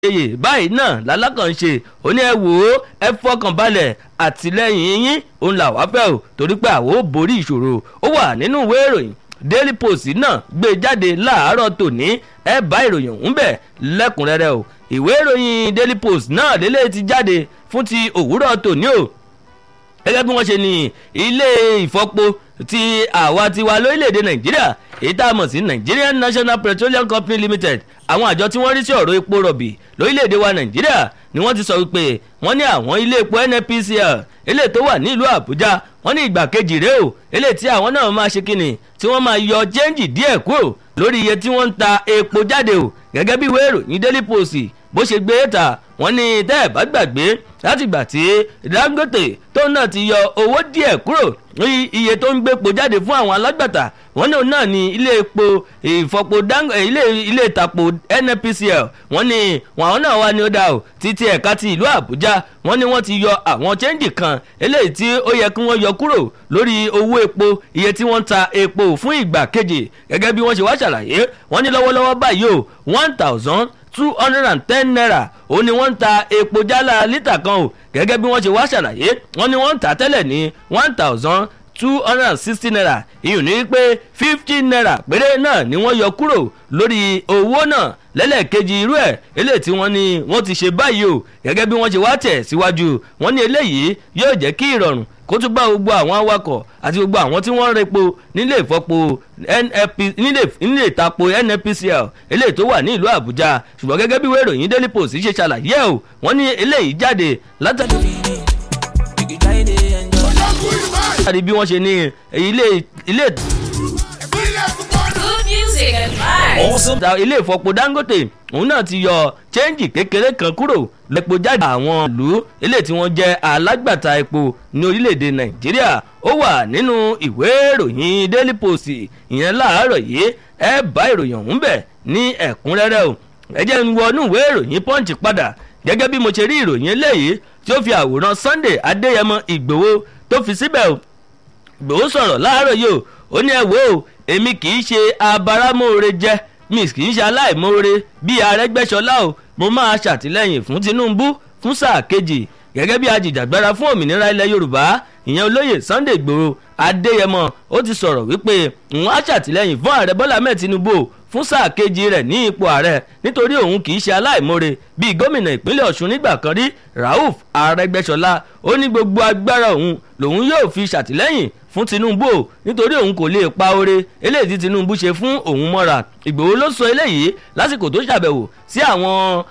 oyè báyìí náà lálákànṣe ó ní ẹ wò ó ẹ fọkàn balẹ̀ àtìlẹ́yìn yín òun là wá fẹ́ o torí pé àwọn ò borí ìṣòro ó wà nínú ìwé ìròyìn daily post náà gbé jáde láàárọ̀ tòní ẹ bá ìròyìn ọ̀hún bẹ̀ lẹ́kùnrẹ́rẹ́ o ìwé ìròyìn daily post náà lélẹ̀ ti jáde fún ti òwúrọ̀ tòní o gẹ́gẹ́ bí wọ́n ṣe ní ilé ìfọpo ti àwa tiwa lórílẹ̀‐èdè nàìjíríà èyí tá a mọ̀ sí nigerian national petroleum company limited àwọn àjọ tí wọ́n rí sí ọ̀rọ̀ epo rọ̀bì lórílẹ̀‐èdè wa nàìjíríà ni wọ́n ti sọ wípé wọ́n ní àwọn ilé epo nnpcl eléyìí tó wà nílùú àbújá wọ́n ní ìgbà kejì rèé o eléyìí tí àwọn náà máa ṣe kíni tí wọ́n máa yọ chẹ́ǹjì díẹ̀ kúrò lórí iye tí wọ́n ń ta epo jáde o gẹ́gẹ́ bí ìwé ìròyìn daily post bó ṣe gbé ta wọ́n ní tẹ́ ẹ̀ bá gbàgbé láti gbà tí dangote tó náà ti yọ owó díẹ̀ kúrò ní iye tó ń gbépo jáde fún àwọn alágbàtà wọ́n ní òun náà ní ilé epo ìfọpo ilé ilé ìtàpọ̀ nnpcl wọ́n ní àwọn náà wà ní ó dá o títí ẹ̀ka ti ìlú àbújá wọ́n ní wọ́n ti yọ àwọn chẹ́ńdì kan eléyìí tí ó yẹ kí wọ́n yọ kúrò lórí owó epo iye tí wọ́n ń ta epo fún ìgbà kejì gẹ́gẹ́ bí wọ́n ṣe wá ṣàlàyé wọ́n ní lọ́wọ́lọ́wọ́ báyìí o one thousand two hundred and ten naira ó ní wọ́n ń ta epo jálá lítà kan o gẹ́gẹ́ bí wọ́n ṣe wá ṣàlàyé wọ́n ní wọ́n ń tà tẹ́lẹ̀ ní one thousand two hundred and sixty naira ìyún ní pé fifty naira péré náà ni wọ́n yọ kúrò lórí owó náà lẹ́lẹ́kejì irú ẹ̀ eléyìí tí wọ́n ní wọ́n ti ṣe báyìí o gẹ́gẹ́ bí wọ́n ṣe wá tẹ̀ síwájú wọ́n ní eléyìí yóò jẹ́ kí ìrọ̀rùn kó tún bá gbogbo àwọn awakọ̀ àti gbogbo àwọn tí wọ́n ń repo nílé ìfọpo nílé ìtapo nnpcl eléyìí tó wà ní ìlú àbújá ṣùgbọ́n gẹ́gẹ́ bí wẹ́rọ yín daily post ṣe ṣàlàyé o wọ́n ní eléyìí jáde látàrí bí wọ́n ṣe ní ilé ilé. Good music and vibes. awesome. ilé ìfọpo dangote òun náà ti yọ chẹ́ǹjì kékeré kan kúrò lẹ́pọ̀ jáde àwọn ìlú eléyìí tí wọ́n jẹ́ alágbàtà epo ní orílẹ̀-èdè nàìjíríà ó wà nínú ìwé ìròyìn daily post ìyẹn láàárọ̀ yìí ẹ bá ìròyìn ọ̀hún bẹ̀ ní ẹ̀kúnrẹ́rẹ́ o ẹ jẹ́ ń wọnú ìwé ìròyìn punch padà gẹ́gẹ́ bí mo ṣe rí ìròyìn eléyìí tí ó fi àwòrán sunday adéyẹmọ ìgbòho tó fi síbẹ̀ o ìgbòho sọ̀rọ̀ láàárọ̀ yìí o ó ní ẹ wò ó èmi kì í ṣe abáramóore jẹ́ mi kì í ṣe aláìmoore bíi arẹ́gbẹ́sọlá o mo máa ṣàtìlẹ́yìn fún tinubu fún sáà kejì gẹ́gẹ́ bí ajìjàgbara fún òmìnira ilẹ̀ yorùbá ìyẹn olóyè sunday igbòho adéyẹmọ ó ti sọ̀rọ̀ wípé òun á ṣàtìlẹ́yìn fún ààrẹ bọ́lá mẹ́ẹ̀ tinubu fún sáà kejì rẹ̀ ní ipò ààrẹ nítorí òun kì í ṣe aláìmoore bíi gómìnà ìpínlẹ̀ ọ̀ṣun nígbà kan rí rauf arẹ́gbẹ́sọlá ó ní gbogbo agbára òun lòun yóò fi ṣàtìlẹ́yìn fún tinubu o nítorí òun kò lè pa oore eléyìí tí tinubu ṣe fún òun mọ́ra ìgbòho ló sọ eléyìí lásìkò tó ṣàbẹ̀wò sí àwọn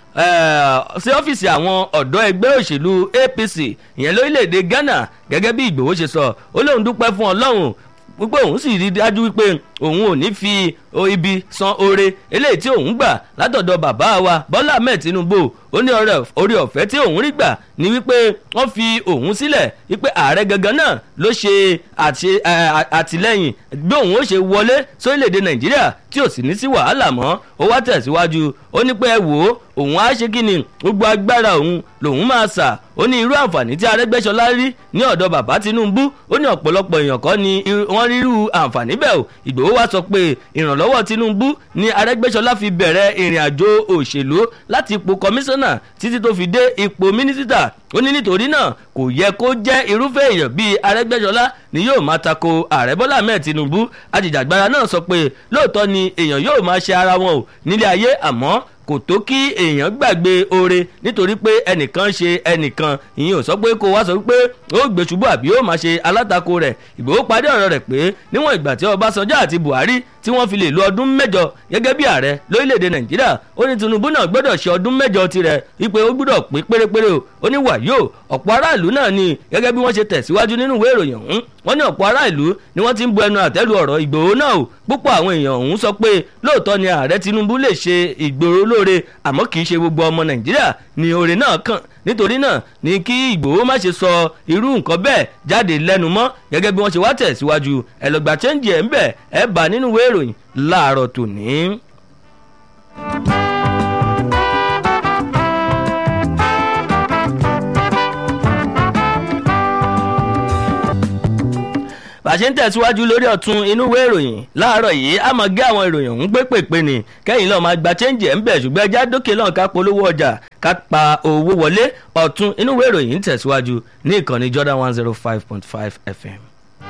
sí ọ́fíìsì àwọn ọ̀dọ́ ẹgbẹ́ òṣèlú apc ìyẹn lórílẹ̀‐èdè ghana gẹ́gẹ́ bí ìgbòho ṣe sọ ó lóun dúpẹ́ fún ọlọ́run wípé òun sì rí dájú wípé òun ò ní fi ibi san oore eléyìí tí òun gbà látọ̀dọ̀ bàbá wa bọ́lá ahmed tinubu ó ní orí ọ̀fẹ́ tí òun rí gbà ní wípé wọ́n fi òun sílẹ̀ wípé ààrẹ gangan náà ló ṣe àtìlẹ́yìn bí òun ó ṣe wọlé sórílẹ̀‐èdè nàìjíríà tí ò sì ní sí wàhálà mọ́ ó wá tẹ̀síwájú ó ní pé ẹ wò ó òun á ṣe kí ni gbogbo agbára òun lòun máa sà ó ní irú àǹfààní tí arẹ́gbẹ́sọlá rí ní ọ̀dọ̀ bàbá tinubu ó ní ọ̀pọ̀lọpọ̀ èèyàn kọ́ ni wọ́n rí irú àǹfààní bẹ́ẹ̀ o ìgbòho wá sọ pé ìrànlọ́wọ́ tinubu ni arẹ́gbẹ́sọlá fi bẹ̀rẹ̀ ìrìn àjò òṣèlú láti ipò kọmíṣánná títí tó fi dé ipò mínísítà ó ní nítorí náà kò yẹ kó jẹ́ irúfẹ́ èèyàn bíi arẹ́gbẹ́sọlá ni yóò máa tako ààrẹ bọ́lá ahmed tinubu ajìjàgbara náà sọ pé lóòótọ́ ni èèyàn yóò máa ṣe ara wọn o nílé ayé àmọ́ kò tó kí èèyàn gbàgbé oore nítorí pé ẹnìkan ṣe ẹnìkan ìyẹn ò sọ pé kó wá sọ pé ó gbé ṣubú àbí ó máa ṣe alátakò rẹ̀ ìgbòho parí ọ̀rọ̀ rẹ̀ pé níwọ̀n ìgbà tí ọbásanjọ́ àti buhari tí wọ́n fi lè lo ọdún mẹ́jọ gẹ́gẹ́ bí ààrẹ lórílẹ̀‐èdè nàìjíríà ó ní tinubu náà gbọ́dọ̀ ṣe ọdún mẹ́jọ tirẹ̀ wípé ó gbọ́dọ̀ pé pérépéré o ó ní wàyó ọ̀pọ̀ aráàlú náà ni gẹ́gẹ́ bí wọ́n ṣe tẹ̀síwájú nínú ìwé ìròyìn ọ̀hún wọ́n ní ọ̀pọ̀ aráàlú ni wọ́n ti ń bu ẹnu àtẹ́lu ọ̀rọ̀ ìgbòho náà o púpọ̀ àwọn èèyàn ọ̀hún sọ pé lóòótọ́ ni ààrẹ tinubu lè ṣe ìgboro lóore àmọ́ kì í ṣe gbogbo ọmọ nàìjíríà ni oore náà kàn nítorí náà ni kí ìgbòho má ṣe sọ irú nǹkan bẹ́ẹ̀ jáde lẹ́nu mọ́ gẹ́gẹ́ bí wọ́n ṣe wá tẹ̀síwájú ẹ̀lọ́gbà chẹ́ǹjì ẹ̀ ń bẹ̀ ẹ̀ bá nínú ìwé ìròyìn láàárọ̀ tòní. bá a ṣe ń tẹ̀síwájú lórí ọ̀tún inú ìwé ìròyìn láàárọ̀ yìí a máa gé àwọn ìròyìn ọ̀hún gbé pèpè ní kẹ́yìn lọ́ọ́ máa gba chẹ́ǹjì ẹ̀ ń bẹ̀ ṣùgbọ́n ẹja dókè lọ́n ká polówó ọjà ká pa owó wọlé ọ̀tún inú ìwé ìròyìn ń tẹ̀síwájú ní ìkànnì Jordan one zero five point five FM.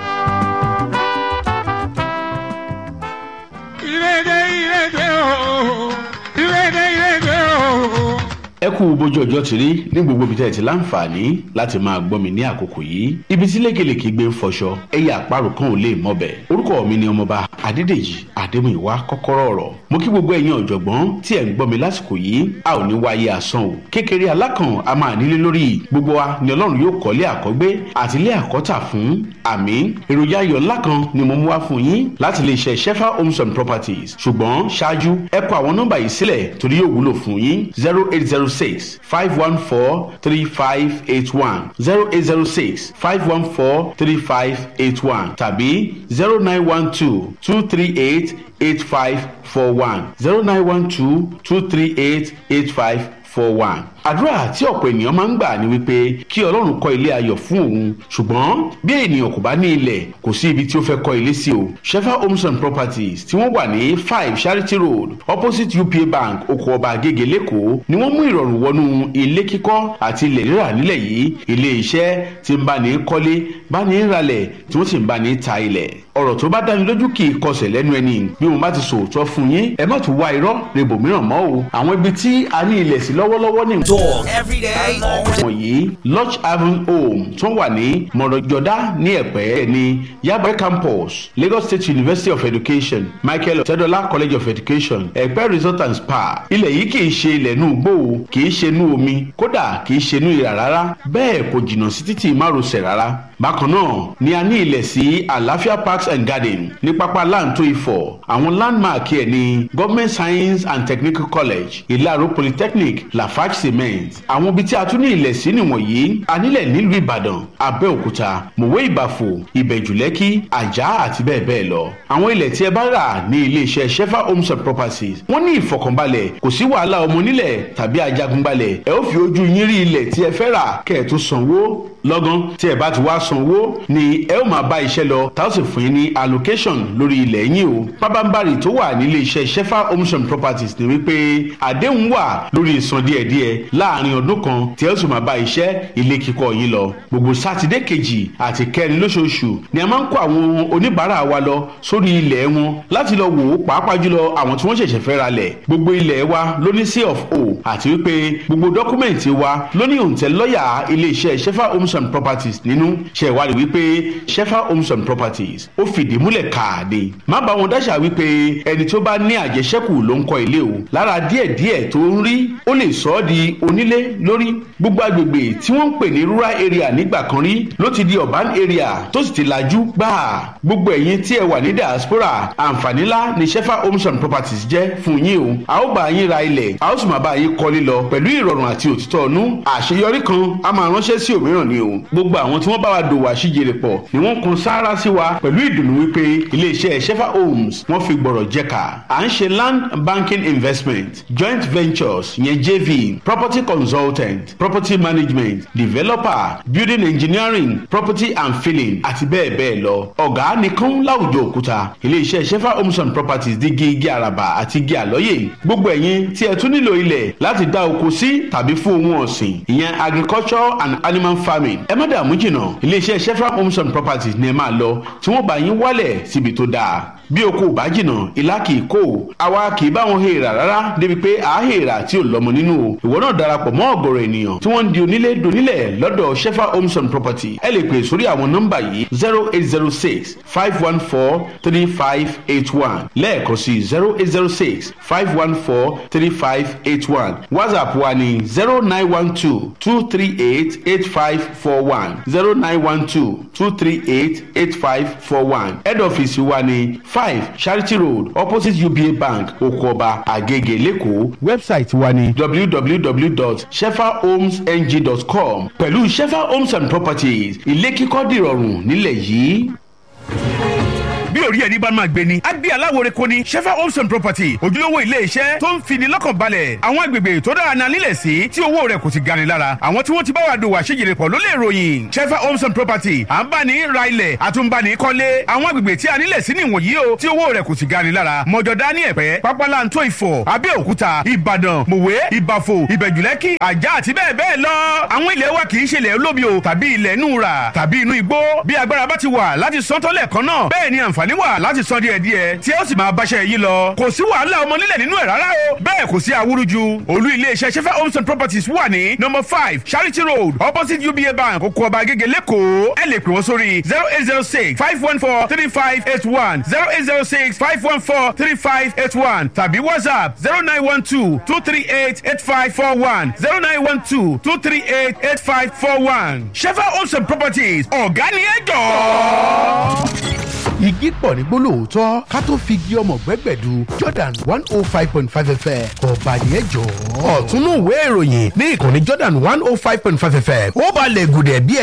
ìrèdè ìrèdè ooo ìrèdè ìrèdè ooo. ẹ kú bójú ọjọ́ ti rí ní gbogbo ibi tẹ́ ẹ ti láǹfààní láti máa gbọ́ mi ní àkókò yìí ibi tí lékelèké gbé ń fọṣọ ẹ̀yà àparò kan ò lè mọ̀bẹ̀ orúkọ mi ni ọmọba adédèjì adémúyìwá kọ́kọ́rọ́ ọ̀rọ̀ mo kí gbogbo ẹ̀yin ọ̀jọ̀gbọ́n tí ẹ̀ ń gbọ́ mi lásìkò yìí a ò ní wáyé asán o kékeré alákàn a máa nílé lórí gbogbo wa ni ọlọ́run yóò kọ́lé àkọ́gbé àti ilé àkọ́tà fún àmì èròjà ayọ̀ ńlá kan ni mo mú wá fún yín láti lè ṣe shefa homes and properties ṣùgbọ́n ṣáájú ẹ kọ àwọn nọ́mbà yìí sílẹ̀ torí yóò wúlò fún yín zero eight zero six five one four three five eight one zero eight zero six five one four three five eight one tàbí zero nine one two two three eight eight five four one zero nine one two two three eight eight five four one àdúrà tí ọ̀pọ̀ ènìyàn máa ń gbà ní wípé kí ọlọ́run kọ́ ilé ayọ̀ fún òun ṣùgbọ́n bí ènìyàn kò bá ní ilẹ̀ kò sí ibi tí ó fẹ́ kọ́ ilé sí o shefa homes and properties tí wọ́n wà ní five charity road opposite upa bank oko ọba agége lẹ́kọ̀ọ́ ni wọ́n mú ìrọ̀rùn wọnú ilé kíkọ́ àti ilẹ̀ rírà nílẹ̀ yìí ilé iṣẹ́ tí ń bá ní kọ́lé bá ní ralẹ̀ tí wọ́n sì ń bá ní ta ilẹ̀ ọ̀rọ̀ tó bá dáni lójú kì í kọsẹ̀ lẹ́nu ẹni bí mo bá ti sòótọ́ fún yín ẹ má tún wá irọ́ rebo mìíràn mọ́ o àwọn ibi tí a ní ilẹ̀ sí lọ́wọ́lọ́wọ́ ní Dog every day, all day. wọ̀nyí lodge haven home tó wà ní mọ̀rọ̀jọ̀dá ní ẹ̀pẹ́ ní yaba campus lagos state university of education michael ọ̀tẹ́dọ́lá college of education ẹ̀pẹ́ resort and spa ilẹ̀ yìí kì í ṣe ilẹ̀ inú igbó o kì í ṣe inú omi kódà kì í ṣe inú ìrà rárá bẹ́ẹ̀ kò jìnnà sí títì márosẹ̀ rárá bákan náà ni a ní ilẹ̀ sí àlàáfíà parks and garden ní pápá láǹtó ifọ̀ àwọn landmark ẹ̀ ní government science and technical college ìlàró polytechnic lafarge cement àwọn ibi tí a tún ní ilẹ̀ sí nìwọ̀nyí a nílẹ̀ nílùú ìbàdàn abẹ́òkúta mòwe ìbàfò ìbẹ̀jùlẹ́kì àjà àti bẹ́ẹ̀ bẹ́ẹ̀ lọ àwọn ilẹ̀ tí ẹ bá rà ní iléeṣẹ́ shefa homes and properties wọ́n ní ìfọkànbalẹ̀ kò sí wàhálà ọmọ onílẹ̀ tàbí ajagunbalẹ̀ ẹ ó fi ojú yín rí ilẹ̀ tí ẹ fẹ́ rà kẹ́ ẹ tó sanwó lọ́gán tí ẹ bá ti wá sanwó ni ẹ ó máa bá iṣẹ́ lọ tá ó sì fún yín ní allocation lórí ilẹ̀ yín o pábánbárì tó wà nílé iṣẹ́ shefa homes and properties ni wípé àdéhùn wà lórí ìsan díẹ̀díẹ̀ láàrin ọdún kan tí ẹ ó sì máa bá iṣẹ́ ilé kíkọ́ yín lọ gbogbo sátidé kejì àti kẹrin lóṣooṣù ni a máa ń kó àwọn oníbàárà wa lọ sórí ilẹ̀ wọn láti lọ wò ó pàápàá jùlọ àwọn tí wọ́n ṣẹ̀ṣẹ̀ fẹ́ ra lẹ̀ gbogbo ilẹ̀ wa ló ní C of O àti wípé gbogbo dọ́kúmẹ̀ntì wa ló ní òǹtẹ̀ lọ́ọ̀yà iléeṣẹ́ shefa homes and properties nínú ṣe ìwádìí wípé shefa homes and properties ó fìdí múlẹ̀ káàdé má bá wọn dáṣà wípé ẹni tó bá ní àjẹṣẹ́kù ló ń kọ́ ilé o lára díẹ̀díẹ̀ tó ń rí ó lè sọ ọ́ di onílé lórí gbogbo agbègbè tí wọ́n ń pè ní rural area nígbà kan rí ló ti di urban area tó sì ti lajú gbáà gbogbo ẹ̀yin tí ẹ wà ní diaspora àǹfààní ńlá ni shefa homes and properties jẹ́ fún yín o a ó bá yín ra ilẹ̀ a ó sì máa bá yín kọ́lé lọ pẹ̀lú ìrọ̀rùn àti òtítọ́ ọ̀nú àṣeyọrí kan a máa ránṣẹ́ sí òmíràn ni o gbogbo àwọn tí wọ́n bá wa dòwò àṣìjèrè pọ̀ ni wọ́n kun sáárá sí wa pẹ̀lú ìdùnnú wípé iléeṣẹ́ shefa homes wọ́n fi gbọ̀rọ̀ jẹ́ka à ń ṣe land banking investment joint ventures yẹn jv property consultant property management developer building engineering property and filling àti bẹ́ẹ̀ bẹ́ẹ̀ lọ ọ̀gá nìkan láwùjọ òkúta iléeṣẹ́ shefa homes and properties di igi igi àràbà àti igi àlọ́yè gbogbo ẹ̀yin tí ẹ tún nílò ilẹ̀ láti dá oko sí tàbí fún ohun ọ̀sìn ìyẹn agriculture and animal farming ẹ má dààmú jìnnà iléeṣẹ́ shefa homes and properties ni ẹ máa lọ tí wọ́n bá yín wálẹ̀ síbi tó dáa bí oko ò bá jìnnà ìlà kì í kó àwa kì í bá wọn hèèrà rárá débi pé à á hèèrà tí ò lọ́mọ nínú o ìwọ náà darapọ̀ mọ́ ọ̀gọ̀rọ̀ ènìyàn tí wọ́n ń di onílé donílẹ̀ lọ́dọ̀ shefa homes and property ẹ lè pè sórí àwọn nọ́mbà yìí zero eight zero six five one four three five eight one lẹ́ẹ̀kan sí zero eight zero six five one four three five eight one whatsapp wa ní zero nine one two two three eight eight five four one zero nine one two two three eight eight five four one head office wa ní five charity road opposite uba bank okoba agege lẹ́kọ̀ọ́ website wa ní www.shefahomesng.com pẹ̀lú shefa homes and properties ilé kíkọ́ dìrọ̀rùn nílẹ̀ yìí. bí orí ẹni bá máa gbé ni á gbé aláwòrán kò ní shefa homes and property ojúlówó ilé iṣẹ́ tó ń fini lọ́kàn balẹ̀ àwọn agbègbè tó dára náà nílẹ̀ sí tí owó rẹ̀ kò sì gani lára àwọn tí wọ́n ti bá wa dòwò àṣejìrè pọ̀ ló lè ròyìn shefa homes and property à ń bá ní ra ilẹ̀ àtúnbani kọ́lé àwọn agbègbè tí a nílẹ̀ sí nìwọ̀nyí o tí owó rẹ̀ kò sì gani lára mọ̀jọ̀dá ní ẹ̀pẹ́ pápálantó ìfọ̀ abẹ́òkúta ìbàdàn mòwe ìbàfò ìbẹ̀jùlẹ́kì àjà àti bẹ́ẹ̀ bẹ́ẹ̀ lọ àwọn ilẹ̀ wa kì í ṣe ilẹ̀ olómi o tàbí ilẹ̀ inú rà tàbí inú igbó bí agbára bá ti wà láti san tọ́lẹ̀ kan náà bẹ́ẹ̀ ni àǹfààní wà láti san díẹ̀ díẹ̀ tí ó sì máa báṣẹ́ yìí lọ kò sí wàhálà ọmọ nílẹ̀ nínú ẹ̀ rárá o bẹ́ẹ̀ kò sí awúrúju olú iléeṣẹ́ sefa homes and properties wà ní number five charity road opposite uba bank oko ọba agége lẹ́kọ̀ọ́ ẹ lè pè wọ́n sórí zero eight zero six five one four three five eight one zero eight zero six five one four three five eight one tàbí whatsapp zero nine one two two three eight eight five four one zero nine one two two three eight eight five four one sefa homes and properties ọ̀gá ni ẹ jọ̀ọ́ igi pọ̀ ní gbólóòótọ́ ká tó fi igi ọmọ gbẹ́gbẹ̀du jordan one oh five point five fm ọba yẹn jọ. ọ̀túnú ìwé ìròyìn ní ìkànnì jordan one oh five point five fm ó balẹ̀ gùdẹ̀ bí ẹ